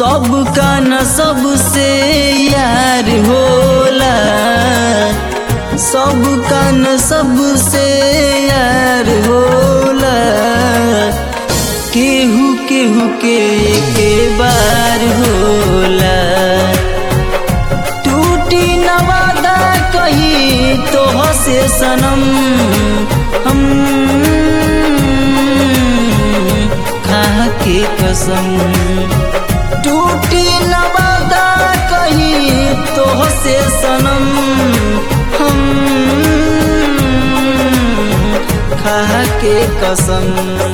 सबका न सबसे यार होला सबका न सबसे यार होला केहू केहू के के बार होला टूटी न वादा कही तो हसे सनम हम खा के कसम टूटी न वादा कही तो हसे सनम हम खा के कसम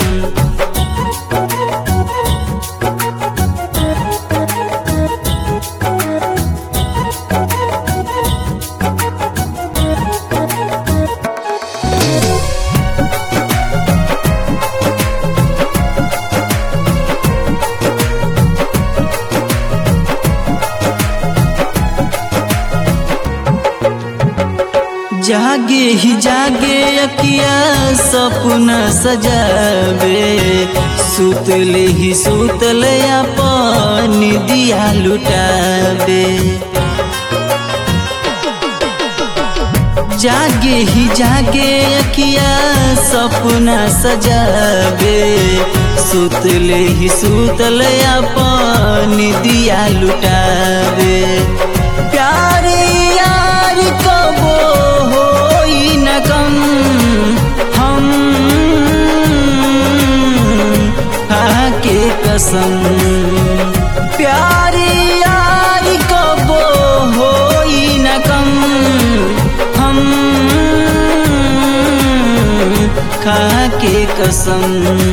जागे ही जागे अकिया सपना सजावे सुतले ही सुतल अपन दिया लुटावे जागे ही जागे अकिया सपना सजावे सुतले ही सुतल अपन दिया लुटावे प्यार यार कबो होई न कम हम आके कसम प्यार यार कबो होई न कम हम खा के कसम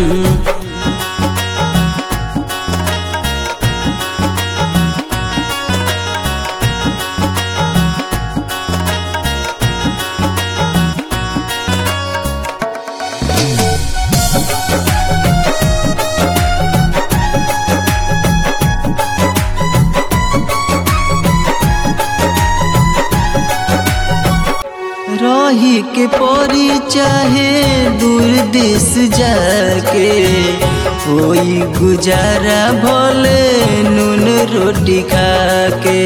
रही के परी चाहे दूर देश जाके कोई गुजारा भले नून रोटी खाके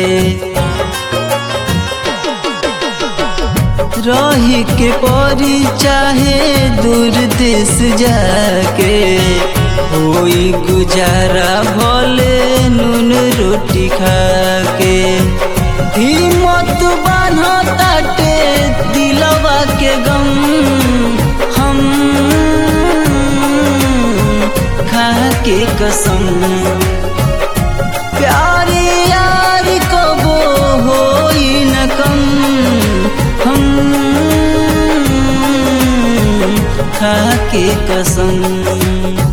रही के परी चाहे दूर देश जाके कोई गुजारा भले नून रोटी खाके हिम्मत बान्ह ताटे दिलवा के गम हम खा के कसम प्यार यार कबो होई न कम हम खा के कसम